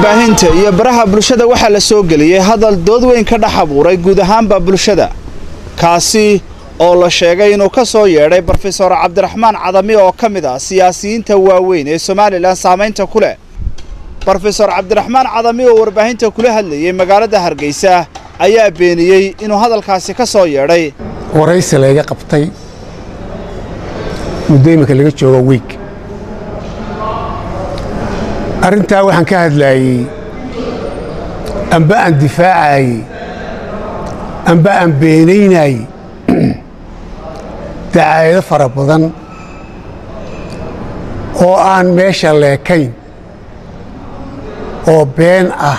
warbaahinta iyo baraha bulshada waxaa la soo geliyey hadal dood weyn ka dhex abuuray guud ahaanba bulshada kaasi oo la sheegay inuu ka soo yeedhay brofesor cabdiraxmaan cadami oo ka mid ah siyaasiyiinta waaweyn ee somalilan saamaynta ku leh brofesor cabdiraxmaan cadami oo warbaahinta kula hadlayey magaalada hargeysa ayaa beeniyey inuu hadalkaasi ka soo yeedhay waraysi layga qabtay muddo iminka laga joogo wiig arrintaa waxaan ka hadlaayey amba aan difaacayey amba aan beenaynayey dacaayado fara badan oo aan meesha leekayn oo been ah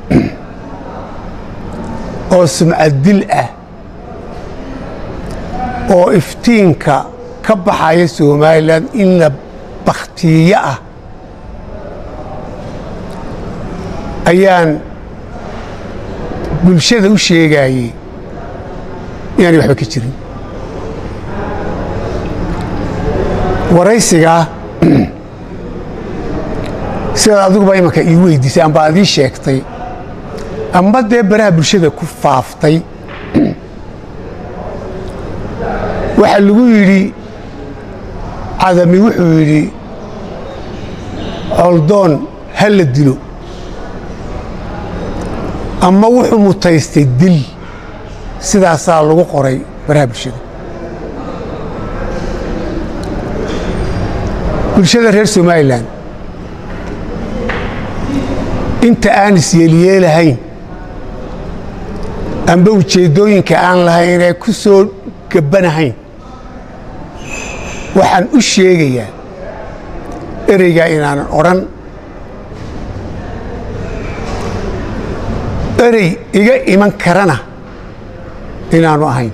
oo sumcad dil ah oo iftiinka ka baxaya somalilan in la bakhtiiyo ah ayaan bulshada u sheegaayey inaanay waxba ka jirin waraysigaa sidaad adiguba imanka ii weydiisay amba ad ii sheegtay amba dee baraha bulshada ku faaftay waxaa lagu yidhi cadami wuxuu yidhi coldoon ha la dilo ama wuxuu mutaystay dil sidaasaa lagu qoray baraha bulshada bulshada reer somalilan inta aan isyeelyeelahayn amba ujeeddooyinka aan lahayn ee ku soo gabbanahayn waxaan u sheegayaa ereygaa inaanan odhan erey iga iman karana inaanu ahayn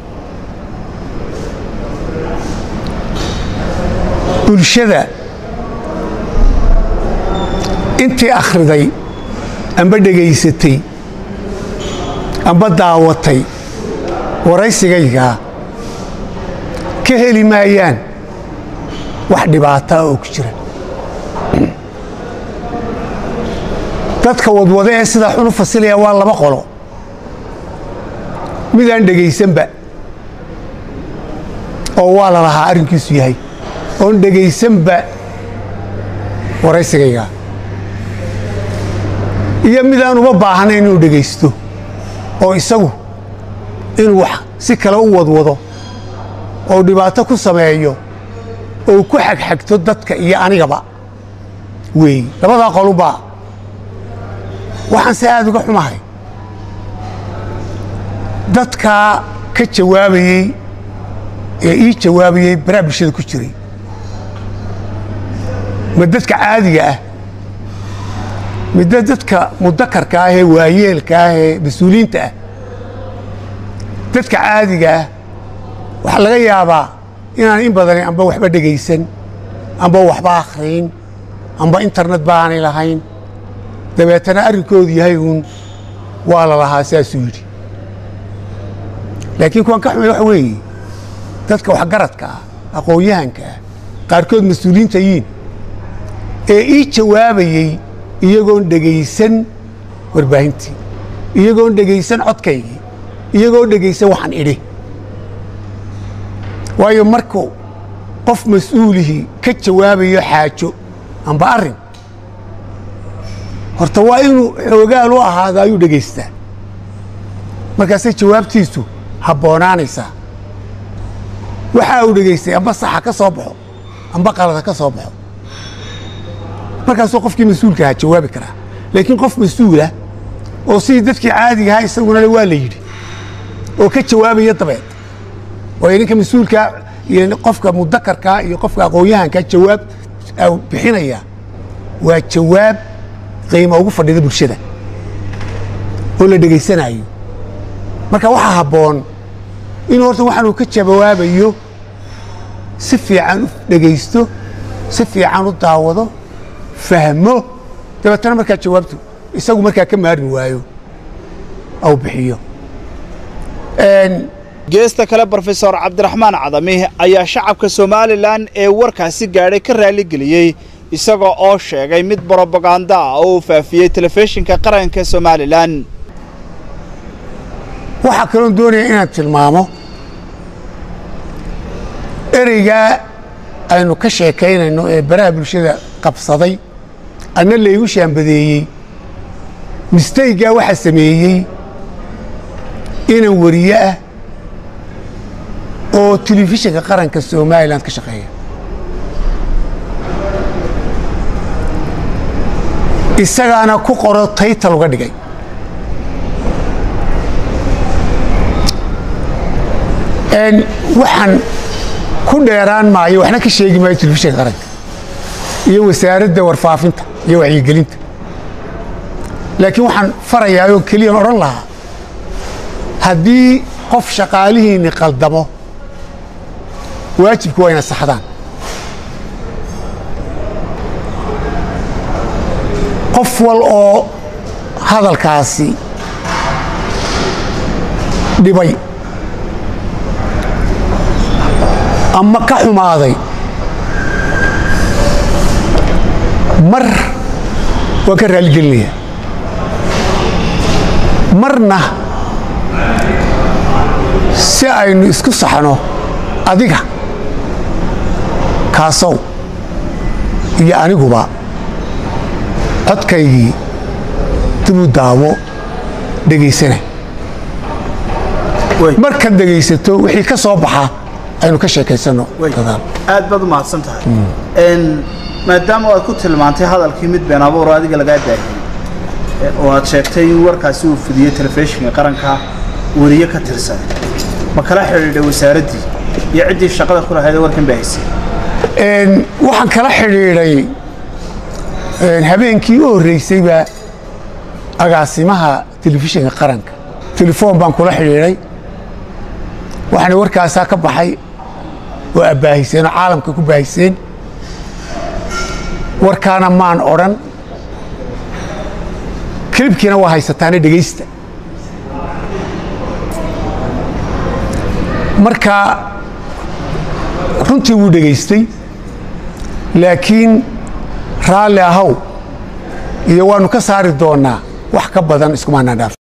bulshada intii akhriday amba dhegaysatay amba daawatay waraysigaygaa ka heli maayaan wax dhibaataa oo ku jira dadka wadwada ee sidaa xun u fasilaya waa laba qolo midaan dhegaysanba oo waa la lahaa arrinkiisu yahay oon dhegaysanba waraysigaygaa iyo midaan uma baahnayn inuu dhegaysto oo isagu inuu wax si kale u wadwado oo dhibaato ku sameeyo oo ku xagxagto dadka iyo anigaba weey labadaa qolunbaa waxaan se aad uga xumahay dadkaa ka jawaabayey ee ii jawaabayey baraha bulshada ku jiray ma dadka caadiga ah midda dadka mudakarka ah ee waayeelka ah ee mas-uuliyiinta ah dadka caadiga ah waxaa laga yaabaa inaan in badani amba waxba dhegaysan amba waxba akhriyn amba internet baanay lahayn dabeetana arrinkoodu yahay uun waa la lahaa saasuu yidhi laakiin kuwan ka xumay waxa weeye dadka waxgaradka ah aqoon-yahanka ah qaarkood mas-uuliyiinta yiin ee ii jawaabayey iyagoon dhegaysan warbaahintii iyagoon dhegaysan codkaygii iyagoon dhegaysan waxaan idhi waayo markuu qof mas-uulihii ka jawaabayo xaajo amba arrin horta waa inuu xoogaal u ahaado ayuu dhegaystaa markaasay jawaabtiisu habboonaanaysaa waxa uu dhegaystay amba saxa ka soo baxo amba qalada ka soo baxo markaasuu qofkii mas-uulka ahaa jawaabi karaa laakiin qof mas-uulah oo sidii dadkii caadiga ahaa isaguna waa la yidhi oo ka jawaabaya dabeed waayo ninka mas-uulkaa iyo qofka mudakarkaa iyo qofka aqoon-yahankaa jawaab bixinaya waa jawaab qiima ugu fadhida bulshada oo la dhegaysanayo marka waxaa habboon inuu horta waxaanuu ka jawaabayo si fiican u dhegaysto si fiican u daawado fahmo dabeetana markaa jawaabtu isagu markaa ka maarmi waayo au bixiyo geesta kale brofesor cabdiraxmaan cadami ayaa shacabka somalilan ee warkaasi gaadhay ka raaligeliyey isagoo oo sheegay mid brobaganda ah oo uu faafiyey telefishinka qaranka somalilan waxaa kaloon doonaya inaan tilmaamo ereygaa aynu ka sheekaynayno ee baraha bulshada qabsaday anna laygu shaambadeeyey mistaygaa waxaa sameeyey inan wariye ah oo telefishinka qaranka somalilan ka shaqeeya isagaana ku qoro taytal uga dhigay waxaan ku dheeraan maayo waxna ka sheegi maayo telefishinka qaranka iyo wasaaradda warfaafinta iyo wacyigelinta laakiin waxaan farayaa oo keliyan odhan lahaa haddii qof shaqaalihiinni qaldamo waajibku waa ina saxdaan qof wal oo hadalkaasi dhibay ama ka xumaaday mar waan ka raaligelinayaa marna si aynu isku saxno adiga kaasow iyo aniguba codkaygii dibuu daawo dhegaysana markaad dhegaysato wixii ka soo baxa aynu ka sheekaysanno dadaal aad baad u mahadsan tahay maadaama aad ku tilmaantay hadalkii mid been abuuro adiga lagaa daahiyey oo aad sheegtay in warkaasi uu fidiyey telefishinka qaranka weriye ka tirsan ma kala xidhiidhay wasaaraddii iyo ciddii shaqada ku lahayd ee warkan baahaysay waxaan kala xidhiidhay habeenkii u horreysayba agaasimaha telefishinka qaranka telefoon baan kula xidhiidhay waxaana warkaasaa ka baxay oo abbaahiseen oo caalamka ku baahiseen warkaana maan odhan kelibkiina waa haysataane dhegaysta marka runtii wuu dhegaystay laakiin raalli ahow iyo waannu ka saari doonnaa wax ka badan iskumaanaa dhaaf